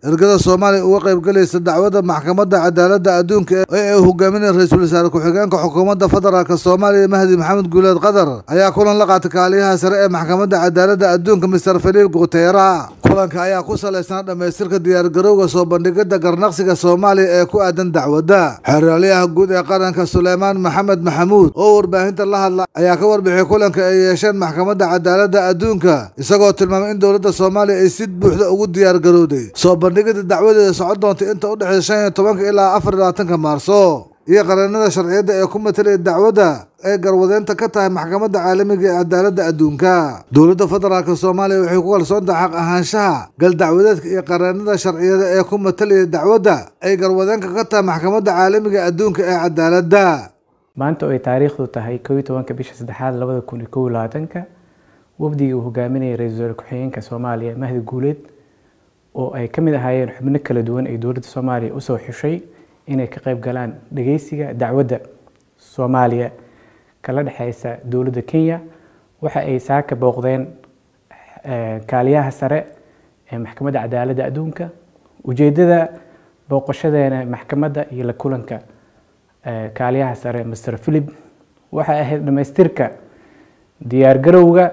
ergada soomaaliya uga qaybgalaysa dacwadda maxkamadda cadaaladda adduunka ee ay hogaaminaya ra-iisul wasaare ku-xigeenka xukuumadda federaalk soomaaliya mahdi maxamed guuleed qadar ayaa kulan la qaatay kaaliyaha sare ee maxkamadda cadaaladda adduunka mister filiip guteera kulanka ayaa ku salaysnaa dhammaystirka diyaargarowga soo bandhigidda garnaqsiga soomaaliya ee ku aadan dacwadda xeraalyaha guud ee qaranka suleymaan maxamed maxamuud oo warbaahinta la hadla ayaa ka warbixiyay kulanka ay yeesheen maxkamadda cadaaladda adduunka isagoo tilmaamay in dowladda soomaaliya ay si buuxda ugu diyaargarowday soo bandhigida dacwadeeda socon doonta inta u dhexeysa shan iyo tobanka ilaa afar iyo labaatanka maarso iyo qareenada sharciyadda ee ku matalaya dacwadda ay garwadeynta ka tahay maxkamadda caalamiga ee cadaaladda adduunka dowladda federaalk soomaaliya waxay ku kalsoon tahay xaq ahaanshaha gal dacwadeedka iyo qareenada sharciyada ee ku matalaya dacwadda ay garwadeenka ka tahay maxkamadda caalamiga adduunka ee cadaaladda maanta oo ay taariikhdu tahay kow iyo tobanka bisha saddexaad labada kun iyo kow iyo labaatanka wafdigii uu hogaaminayay ra-iisul wasaare ku-xigeenka soomaaliya mahdi guuleed oo ay ka mid ahaayeen xubno kala duwan ay dowladda soomaaliya usoo xushay inay ka qayb galaan dhageysiga dacwadda soomaaliya kala dhexeysa dowladda kenya waxa ay saaka booqdeen kaaliyaha sare ee maxkamadda cadaaladda adduunka ujeedada booqashadeena maxkamadda iyo la kulanka kaaliyaha sare master philip waxay ahayd dhamaystirka diyaargarowga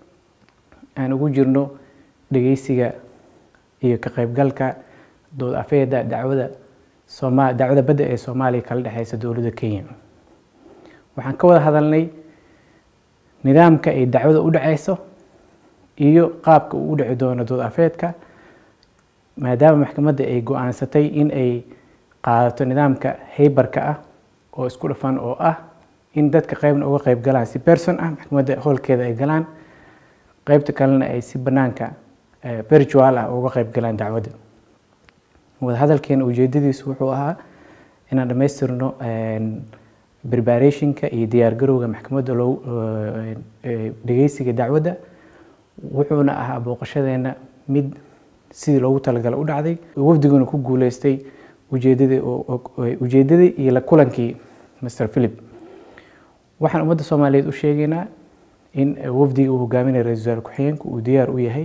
aan ugu jirno dhageysiga iyo ka qaybgalka dood afeeda dacwada sooma dacwada badda ee soomaaliya kala dhexeysa dowladda kenya waxaan ka wada hadalnay nidaamka ay dacwada u dhaceyso iyo qaabka uu u dhici doono dood afeedka maadaama maxkamadda ay go-aansatay in ay qaadato nidaamka haybarka ah oo isku dhafan oo ah in dadka qeybna uga qeyb galaan si person ah maxkamadda howlkeeda ay galaan qeybta kalena ay si banaanka virtual ah uga qeyb galaan dacwadda wadahadalkeena ujeedadiisu wuxuu ahaa inaan dhamaystirno preparationka iyo diyaargarowga maxkamadda loo dhageysiga dacwadda wuxuuna ahaa booqashadeena mid sidii loogu talagala u dhacday wafdiguna ku guuleystay ujeedadii ujeedadii iyo la kulankii master philip waxaan ummadda soomaaliyeed u sheegaynaa in wafdigii uu hogaaminaya ra-isul wasaare ku-xigeenku uu diyaar u yahay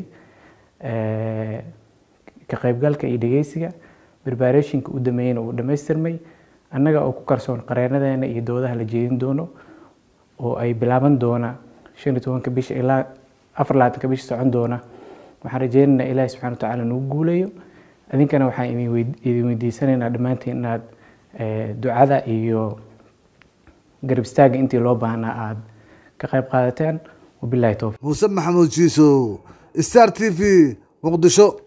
ka qaybgalka iyo dhageysiga preparationka u dameeyena uu dhamaystirmay annaga oo ku kalsoon qareenadeena iyo doodaha la jeedin doono oo ay bilaaban doona shan iyo tobanka bisha ilaa afar labaatanka bisha socon doona waxaan rajeynaynaa ilaahi subxana wa tacaala nagu guuleeyo idinkana waxaan idin weydiisanaynaa dhammaantiin inaad ducada iyo garab istaaga intii loo baahnaa aada ka qayb qaadateen wabilahi towfiq muuse maxamuud jiisow star t v muqdisho